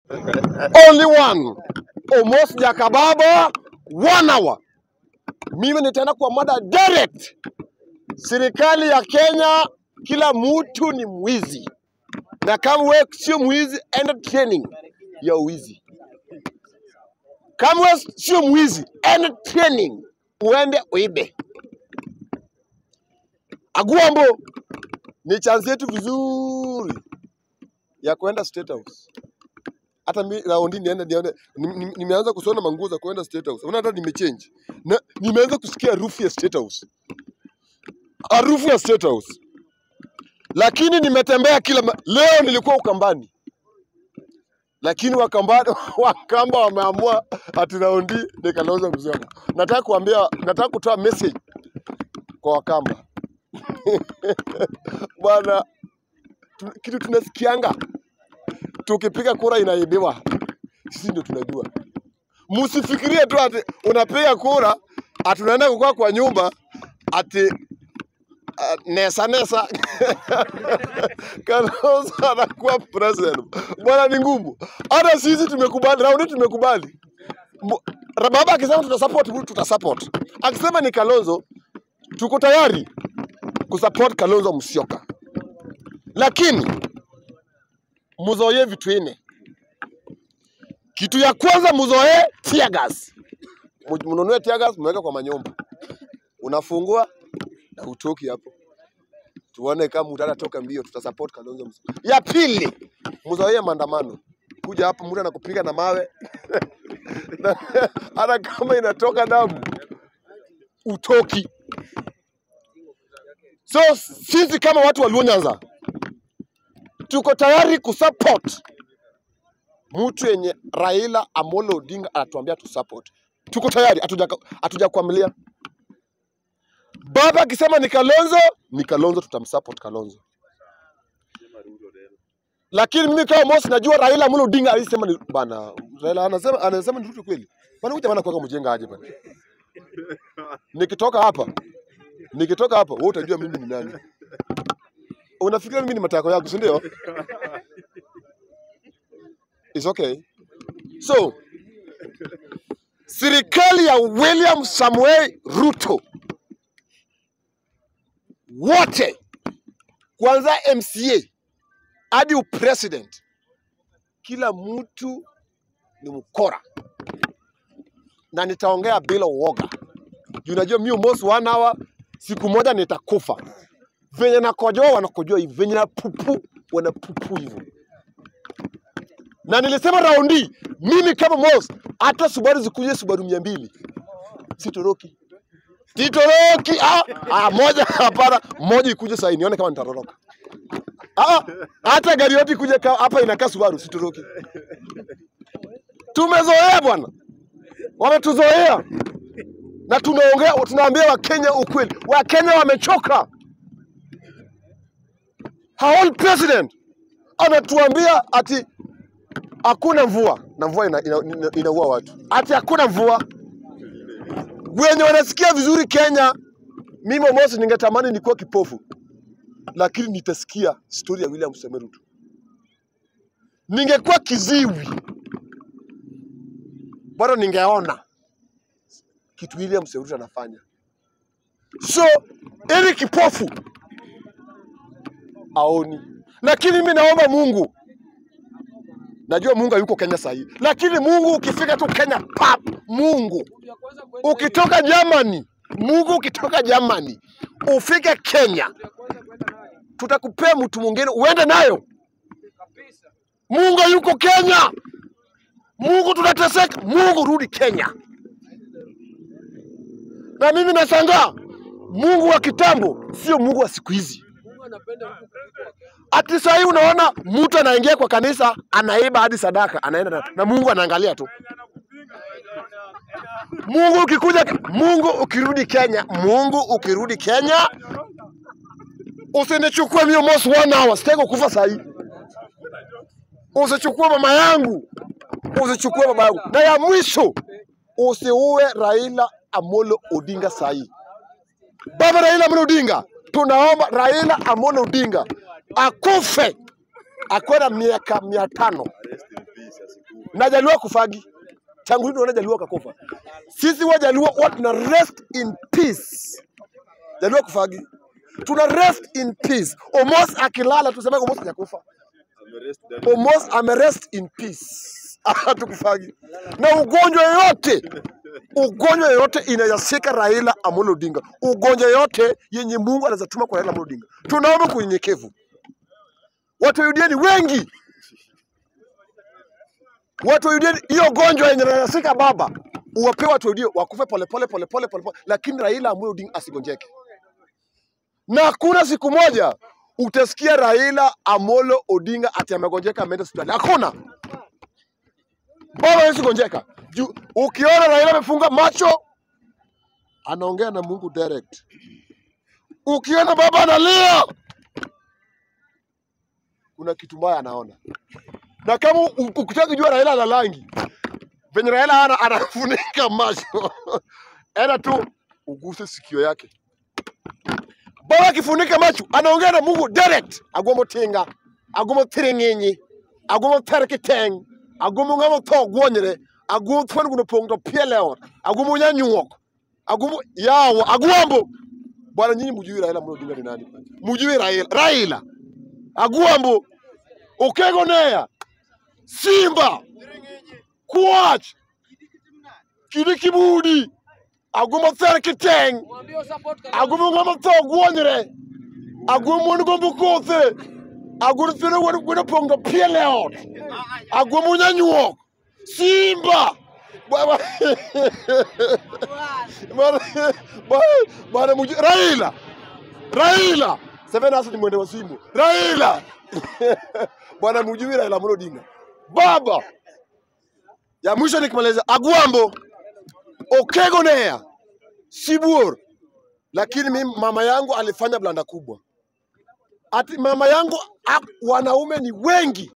only one. Almost Jakababa, one hour. Mimi nitaenda kwa mada direct. Serikali ya Kenya, kila mtu ni mwizi, na kama wewe sio mwizi, enda training ya uwizi. Kama wewe sio mwizi, enda training uende uibe. Aguambo ni chance yetu vizuri ya kwenda State House. Hata mi raundi niende nione, ni- ni- nimeanza kusona manguo za kwenda State House. Unaona hata nimechange na nimeanza kusikia harufu ya State House, harufu ya State House. Lakini nimetembea kila ma... leo nilikuwa Ukambani, lakini Wakamba Wakamba wameamua ati raundi ni Kalonzo Musyoka. Nataka kuambia, nataka kutoa message kwa Wakamba bwana, tu, kitu tunasikianga tukipiga kura inaibiwa, sisi ndio tunajua. Msifikirie tu ati unapiga kura ati unaenda kukaa kwa nyumba ati uh, nesa nesa Kalonzo anakuwa president. Bwana ni ngumu. Hata sisi tumekubali, raundi tumekubali. Mu- Baba akisema tutasupport, tutasupport. Akisema ni Kalonzo, tuko tayari kusupport Kalonzo Musyoka, lakini muzoee vitu nne. Kitu ya kwanza muzoee tear gas. Mu- Mnunue tear gas, mweke kwa manyumba, unafungua na utoki hapo, tuone kama utatoka mbio, tutasupport Kalonzo Musyoka. Ya pili, muzoee maandamano. Kuja hapo mtu anakupiga na mawe na hata kama inatoka damu utoki. So sisi kama watu wa Luo Nyanza tuko tayari kusupport mtu yenye Raila Amolo Odinga anatuambia tusupport. Tuko tayari, hatuja- hatujakuamilia. Baba akisema ni Kalonzo, ni Kalonzo, tutamsupport Kalonzo. Lakini mimi kama Mosi najua Raila Amolo Odinga alisema ni bana, Raila anasema anasema ni Ruto kweli. Bana huyu jamaa kwa mjenga aje bana. Nikitoka hapa, nikitoka hapa wewe utajua mimi ni nani. Unafikiria mimi ni matako yako, si ndio? It's okay. So, serikali ya William Samuel Ruto wote kuanzia MCA hadi upresident, kila mtu ni mkora, na nitaongea bila uoga. Juu Unajua mimi almost one hour, siku moja nitakufa. Venye nakojoa wanakojoa hivi, venye napupu wanapupu hivyo. Na nilisema raundi, mimi kama Mos, hata Subaru zikuje Subaru mia mbili sitoroki, sitoroki. Ah, ah, moja hapana, moja ikuje sasa nione kama nitatoroka. Ah, hata gari yote ikuje ka- hapa inakaa Subaru, sitoroki. Tumezoea bwana, wametuzoea na tunaongea, tunaambia Wakenya ukweli. Wakenya wamechoka. Our own president anatuambia ati hakuna mvua na mvua ina, ina, ina, inaua watu, ati hakuna mvua. Wenye wanasikia vizuri Kenya, mimi Mosi ningetamani nikuwa kipofu, lakini nitasikia stori ya William Samoei Ruto. Ningekuwa kiziwi bado ningeona kitu William Samoei Ruto anafanya. So ili kipofu aoni, lakini mimi naomba Mungu Najua Mungu hayuko Kenya sahii, lakini Mungu ukifika tu Kenya pap, Mungu ukitoka Germany, Mungu ukitoka Germany ufike Kenya, tutakupea mtu mwingine uende nayo. Mungu hayuko Kenya, Mungu tunateseka, Mungu rudi Kenya. Na mimi nashangaa Mungu wa kitambo sio Mungu wa siku hizi. Ati sahii unaona mtu anaingia kwa kanisa anaiba hadi sadaka anaenda na, na Mungu anaangalia tu. Mungu ukikuja, Mungu ukirudi Kenya, Mungu ukirudi Kenya, usinichukue mimi almost one hour, sitaki kufa sahii. Usichukue mama yangu, usichukue baba yangu, na ya mwisho usiue Raila Amolo Odinga sahii. Baba Raila Amolo Odinga, tunaomba Raila Amolo Odinga akufe akuwe na miaka mia tano na Jaluo kufagi tangu lini tunaona Jaluo kakufa? Sisi wa Jaluo huwa tuna rest in peace. Jaluo kufagi, tuna rest in peace. Omos akilala tuseme Omos hajakufa. Omos amerest in peace, hatukufagi na ugonjwa yoyote ugonjwa yoyote inayashika Raila Amolo Odinga, ugonjwa yoyote yenye Mungu anaweza tuma kwa Raila Amolo Odinga, tunaomba kwa unyenyekevu. Watu wa UDA ni wengi, watu wa UDA ni- hiyo gonjwa yenye inayashika baba, uwape watu wa UDA wakufe polepole polepole polepole, lakini Raila Amolo Odinga asigonjeke. Na hakuna siku moja utasikia Raila Amolo Odinga ati amegonjeka ameenda hospitali, hakuna. Baba hawezi gonjeka. Juu ukiona Raila amefunga macho anaongea na Mungu direct. Ukiona baba analia kuna kitu mbaya anaona. Na kama u- ukitaka kujua Raila ana rangi, venye Raila ana anafunika macho, enda tu uguse sikio yake. Baba akifunika macho anaongea na Mungu direct. Agomo tinga, agomo tiringinyi, agomo terkiteng, agomo ngamo to gwonyre, agomo thwan guno pong to pieleot, agomo nyanyuok, agomo yawo, agwambo. Bwana nyinyi mjui Raila Amolo Odinga ni nani? Mjui Raila. Raila. Agwambo. Okego Neya. Simba. Kwach. Kidi Kibudi. Agomo terkiteng, agomo ngamo to gwonyre, agomo ngombo kothe. Agoro thino wan gweno pong to piele ot. Agwomo nyanyuok. Simba. Baba. Bana bana bana muji Raila. Raila. Seven Asset ni mwende wa simu. Raila. Bwana mjui Raila Amolo Odinga. Baba. Ya mwisho nikimaliza Agwambo. Okego Neya. Sibuor. Lakini mimi mama yangu alifanya blanda kubwa. Ati mama yangu a- wanaume ni wengi